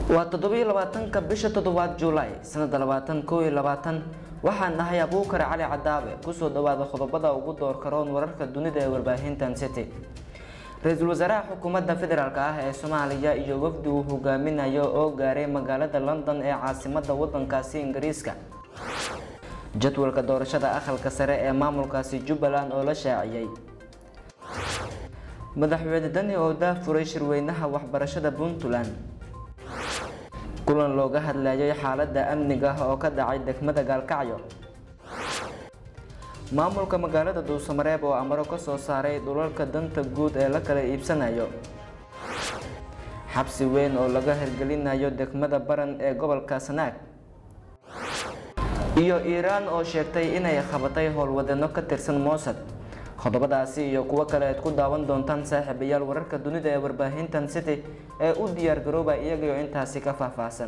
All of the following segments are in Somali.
waa toddobiyo labaatanka bisha toddobaad juulaay sanada labaatan koo iyo labaatan waxaan nahay abuukar cali cadaabe kusoo dhawaada qodobada ugu doorka roon wararka dunida ee warbaahintan city ra-iisul wasaaraha xukuumadda federaalk ah ee soomaaliya iyo wafdi uu hogaaminayo oo gaaray magaalada london ee caasimada wadankaasi ingiriiska jadwalka doorashada aqalka sare ee maamulkaasi jubbaland oo la shaaciyey madaxweyne dani oo daafuray shirweynaha waxbarashada puntland kulan looga hadlayay xaalada amniga oo ka dhacay degmada gaalkacyo maamulka magaalada duusamareeb oo amaro ka soo saaray dhulalka danta guud ee la kala iibsanayo xabsi weyn oo laga hirgelinayo degmada baran ee gobolka sanaag iyo iiraan oo sheegtay inay qabatay howlwadano ka tirsan moosad qodobadaasi iyo kuwo kale aad ku daawan doontaan saaxiibayaal wararka dunida ee warbaahintan city ee u diyaar garooba iyagayo intaasi ka faahfaahsan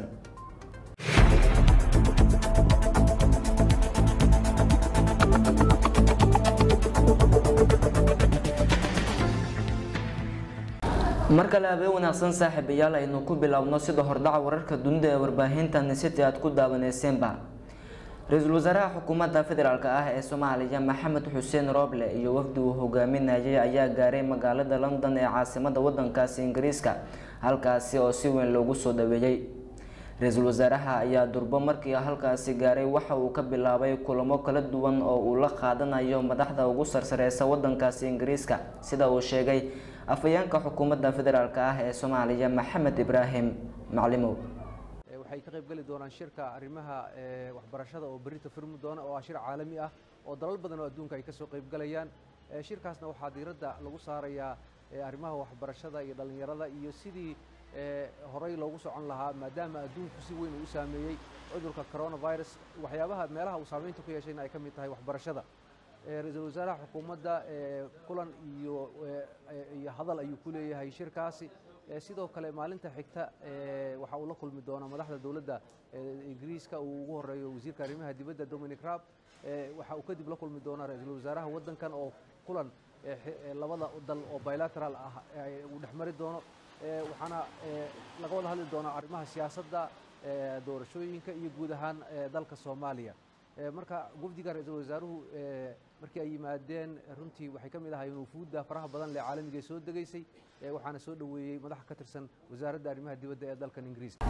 mar kale habeen wanaagsan saaxiibayaal aynu ku biloawno sida hordhaca wararka dunida ee warbaahintan city aad ku daawaneyseenba ra-iisul wasaaraha xukuumadda federaalk ah ee soomaaliya maxamed xuseen rooble iyo wafdi uu hogaaminayay ayaa gaaray magaalada london ee caasimada wadankaasi ingiriiska halkaasi oo si weyn loogu soo dhaweeyey ra-iisul wasaaraha ayaa durbo markii halkaasi gaaray waxa uu ka bilaabay kulamo kala duwan oo uu la qaadanayo madaxda ugu sarsareysa wadankaasi ingiriiska sida uu sheegay afhayeenka xukuumadda federaalk ah ee soomaaliya maxamed ibraahim maclimow waxay ka qayb geli doonaan shirka arrimaha waxbarashada oo berita furmi doona oo ah shir caalami ah oo dalal badan oo adduunka ay ka soo qayb galayaan shirkaasna waxaa diiradda lagu saarayaa arrimaha waxbarashada iyo dhallinyarada iyo sidii horey loogu socon lahaa maadaama adduunku si weyn uu u saameeyey cudurka coronavirus waxyaabaha meelaha uu saameynta ku yeeshayna ay ka mid tahay waxbarashada ra-iisul wasaaraha xukuumadda kulan iyo iyo hadal ayuu ku leeyahay shirkaasi sidoo kale maalinta xigta waxa uu la kulmi doonaa madaxda dowladda ingiriiska uu ugu horeeyo wasiirka arrimaha dibadda dominic raab waxa uu kadib la kulmi doonaa ra-iisul wasaaraha waddankan oo kulan labada dal oo bilateral ah uu dhexmari doono waxaana laga wada hadli doonaa arrimaha siyaasadda doorashooyinka iyo guud ahaan dalka soomaaliya marka wafdiga ra-iisul wasaaruhu markii ay yimaadeen runtii waxay ka mid ahaayeen wufuudda faraha badan lee caalamiga soo degaysay waxaana soo dhoweeyey madax ka tirsan wasaaradda arrimaha dibadda ee dalkan ingiriiska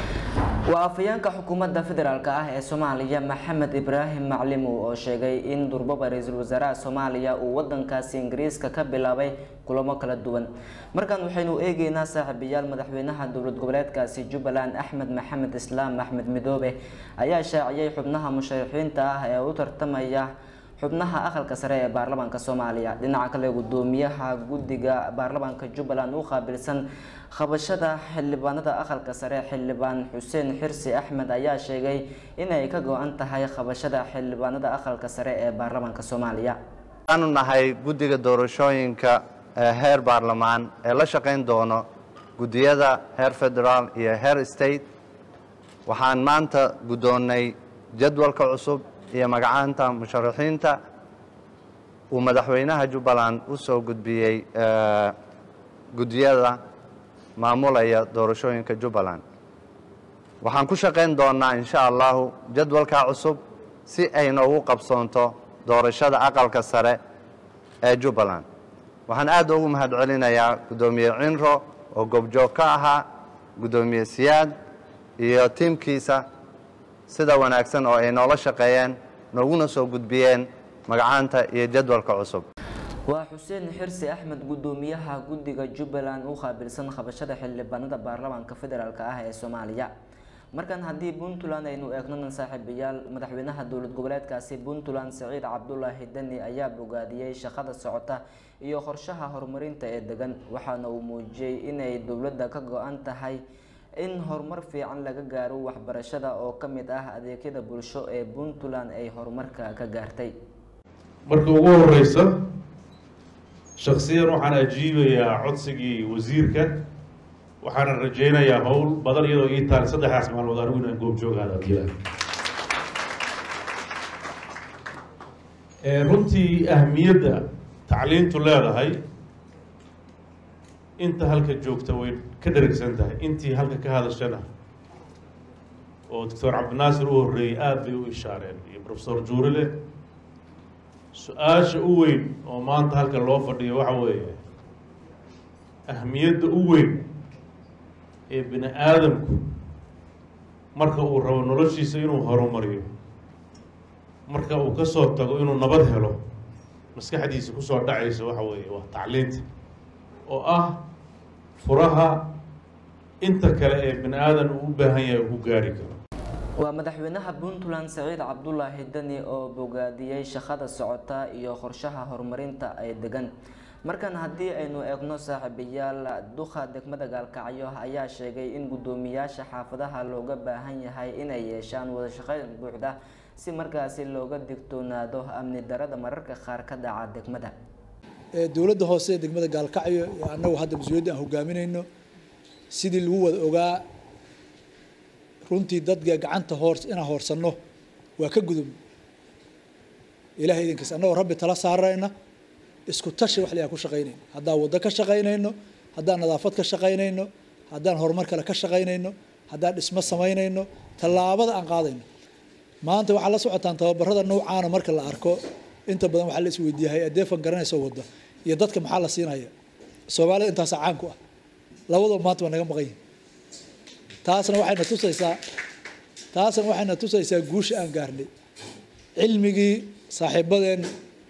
waa afhayeenka xukuumadda federaalk ah ee soomaaliya maxamed ibraahim maclimow oo sheegay in durbaba ra-iisul wasaaraha soomaaliya uu wadankaasi ingiriiska ka bilaabay kulamo kala duwan markan waxaynu eegeynaa saaxiibayaal madaxweynaha dowlad goboleedkaasi jubbaland axmed maxamed islaam axmed midoobe ayaa shaaciyey xubnaha musharaxiinta ah ee u tartamaya xubnaha aqalka sare ee baarlamaanka soomaaliya dhinaca kale gudoomiyaha guddiga baarlamaanka jubbaland u qaabilsan qabashada xildhibaanada aqalka sare xildhibaan xuseen xirsi axmed ayaa sheegay inay ka go-an tahay qabashada xildhibaanada aqalka sare ee baarlamaanka soomaaliya waxaanu nahay guddiga doorashooyinka heer baarlamaan ee la shaqayn doono guddiyada heer federaal iyo heer state waxaan maanta guddoonnay jadwalka cusub iyo magacaanta musharaxiinta uu madaxweynaha jubbaland u soo gudbiyey guddiyada maamulaya doorashooyinka jubbaland waxaan ku shaqayn doonnaa insha allahu jadwalkaa cusub si ay noogu qabsoonto doorashada aqalka sare ee jubbaland waxaan aad ugu mahad celinayaa guddoomiye cinro oo goobjoog ka ahaa guddoomiye siyaad iyo tiimkiisa sida wanaagsan oo ay noola shaqeeyeen nooguna soo gudbiyeen magacaanta iyo jadwalka cusub waa xuseen xirsi axmed gudoomiyaha guddiga jubbaland u qaabilsan qabashada xildhibaanada baarlamaanka federaalk ah ee soomaaliya markan haddii puntland aynu eegnona saaxiibayaal madaxweynaha dowlad goboleedkaasi puntland saciid cabdulaahi deni ayaa bogaadiyey shaqada socota iyo qorshaha horumarinta ee degan waxaana uu muujiyey inay dowladda ka go-an tahay in horumar fiican laga gaaro waxbarashada oo ka mid ah adeegyada bulsho ee puntland ay horumarka ka gaartay marka ugu horeysa shaksiyan waxaan ajiibayaa codsigii wasiirka waxaana rajaynayaa howl badan iyadoo ii taal saddexdaas maalmood anigu inaan goobjoogaada adila runtii ahmiyadda tacliintu leedahay inta halka joogta way ka dheragsan tahay intii halka ka hadashana oo doctor cabdinaasir u horreeyey aada bay u ishaareen iyo profesor juurile su-aasha u weyn oo maanta halka loo fadhiyo waxa weeye ahmiyadda u weyn ee bini aadamku marka uu rabo noloshiisa inuu horumariyo marka uu ka soo tago inuu nabad helo maskaxdiisa kusoo dhacaysa waxa weeye waa tacliinta oo ah furaha inta kale ee bini aadan uu u baahan yahay uu ku gaari karo waa madaxweynaha puntland saciid cabdulaahi deni oo bogaadiyey shaqada socota iyo qorshaha horumarinta ay degan markan haddii aynu eegno saaxiibayaal duqa degmada gaalkacyo ayaa sheegay in guddoomiyaasha xaafadaha looga baahan yahay inay yeeshaan wada shaqeyn buuxda si markaasi looga digtoonaado amni darada mararka qaar ka dhaca degmada dowladda hoose ee degmada gaalkacyo annagu hadda mas-uuliyadda aan hogaaminayno sidii lagu wada ogaa runtii dadka gacanta hoor inaan hoorsanno waa ka gudub ilahay idinkiis annagoo rabbi tala saarayna isku tashi wax la ku shaqaynayno haddaan waddo ka shaqaynayno haddaan nadaafad ka shaqaynayno haddaan horumar kale ka shaqaynayno haddaan dhismo samaynayno tallaabada aan qaadayno maanta waxaa la socotaan tababarada noucaana marka la arko inta badan waxaa la isweydiiyahay adeefan garanaysa wadda iyo dadka maxaa la siinaya soomaalida intaasa caan ku ah labadaba maanta waa naga maqan yihin taasna waxayna tusaysaa taasna waxayna tusaysaa guusha aan gaarnay cilmigii saaxiibadeen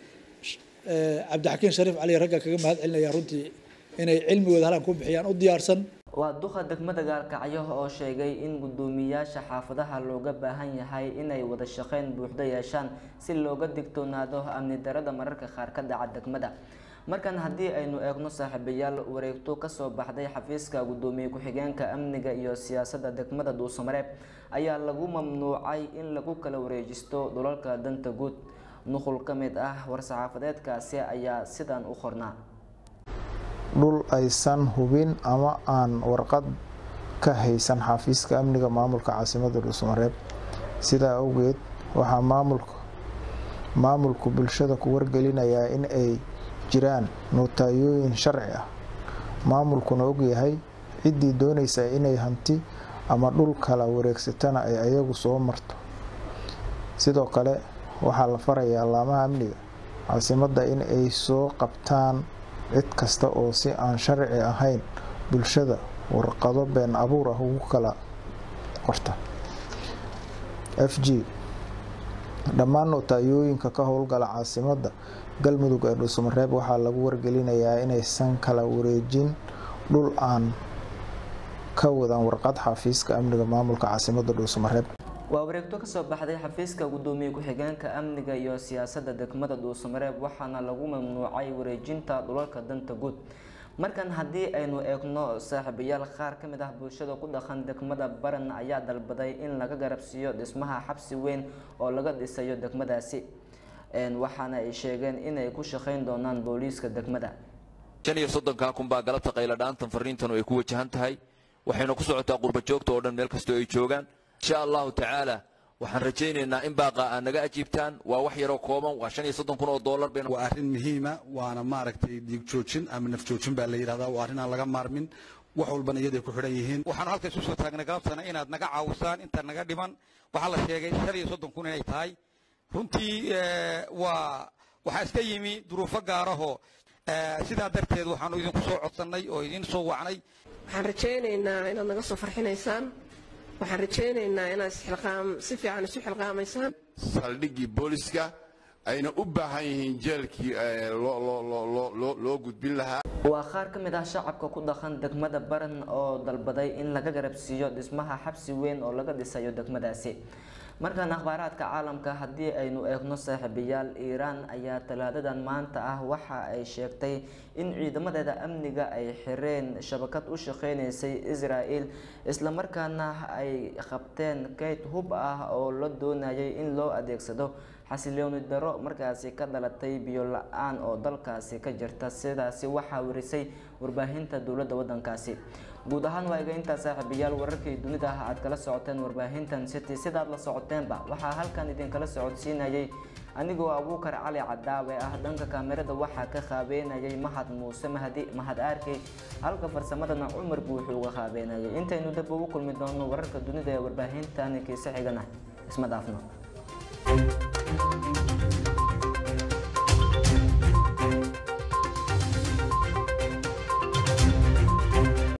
cabdixakiin shariif cali ragga kaga mahad celinaya runtii inay cilmigooda halaan ku bixiyaan u diyaarsan waa duqa degmada gaalkacyo oo sheegay in guddoomiyaasha xaafadaha looga baahan yahay inay wada shaqeyn buuxda yeeshaan si looga digtoonaado amni darada mararka qaar ka dhaca degmada markan haddii aynu eegno saaxiibayaal wareegto kasoo baxday xafiiska guddoomiye ku-xigeenka amniga iyo siyaasadda degmada dhuusamareeb ayaa lagu mamnuucay in lagu kala wareejisto dhulalka danta guud nuqul ka mid ah war-saxaafadeedkaasi ayaa sidan u qornaa dhul aysan hubin ama aan warqad ka haysan xafiiska amniga maamulka caasimada dhuusamareeb sidaa awgeed waxaa maamulka maamulku bulshada ku wargelinayaa in ay jiraan nootayooyin sharci ah maamulkuna ogyahay ciddii doonaysa inay hanti ama dhul kala wareegsatana ay ayagu soo marto sidoo kale waxaa la farayaa laamaha amniga caasimadda in ay soo qabtaan cid kasta oo si aan sharci ahayn bulshada warqado been abuur ah ugu kala qorta f g dhammaan nootayooyinka ka howlgala caasimadda galmudug ee dhuusamareeb waxaa lagu wargelinayaa inaysan kala wareejin dhul aan ka wadan warqad xafiiska amniga maamulka caasimadda dhuusamareeb waa wareegto kasoo baxday xafiiska guddoomiye ku-xigeenka amniga iyo siyaasadda degmada dhuusamareeb waxaana lagu mamnuucay wareejinta dhulalka danta guud markan haddii aynu eegno saaxiibayaal qaar ka mid ah bulshada ku dhaqan degmada baran ayaa dalbaday in laga garabsiiyo dhismaha xabsi weyn oo laga dhisayo degmadaasi waxaana ay sheegeen inay ku shaqayn doonaan booliiska degmada shan iyo soddonkaa kun baa galabta qayladhaantan fariintanu ay ku wajahan tahay waxayna ku socotaa qurba joogta oo dhan meel kastoo ay joogaan insha allahu tacaala waxaan rajaynaynaa in baaqa aad naga ajiibtaan waa wax yaroo kooban waa shan iyo soddon kun oo dollar bay waa arrin muhiima waana maaragtay dhiig joojin ama naf joojin baa la yidhahdaa waa arrin aan laga maarmin wax walbana iyaday ku xidhan yihiin waxaan halka isu soo taagnay galabtana inaad naga caawisaan inta naga dhiman waxaa la sheegay shan iyo soddon kun inay tahay runtii waa waxaa iska yimi duruufo gaarahoo sidaa darteed waxaanu idinku soo codsannay oo idin soo wacnay waxaan rajaynaynaa inaad naga soo farxinaysaan waxaan rajaynaynaa inaad isxilqaam si fiican isu xilqaamaysaan saldhiggii booliska ayna u baahan yihiin jeelkii loo gudbin lahaa waa qaar ka mid ah shacabka ku dhaqan degmada baran oo dalbaday in laga garabsiiyo dhismaha xabsi weyn oo laga dhisayo degmadaasi markaan akhbaaraadka caalamka haddii aynu eegno saaxiibayaal iiraan ayaa talaadadan maanta ah waxa ay sheegtay in ciidamadeeda amniga ay xireen shabakad u shaqeyneysay israel islamarkaana ay qabteen kayd hub ah oo la doonayay in loo adeegsado xasilooni daro markaasi ka dhalatay biyo la-aan oo dalkaasi ka jirta sidaasi waxaa warisay warbaahinta dowladda wadankaasi guud ahaan waa iga intaa saaxiibayaal wararkii dunida ah aad kala socoteen warbaahintan city sidaad la socoteenba waxaa halkan idinkala socodsiinayay anigoo abuukar cali cadaawe ah dhanka kaamirada waxaa ka qaabeynayay mahad muuse mahdi mahad aarkey halka farsamadana cumar buuxuu uga qaabeynayay intaynu dib ugu kulmi doono wararka dunida ee warbaahintan kiise xigana isma dhaafno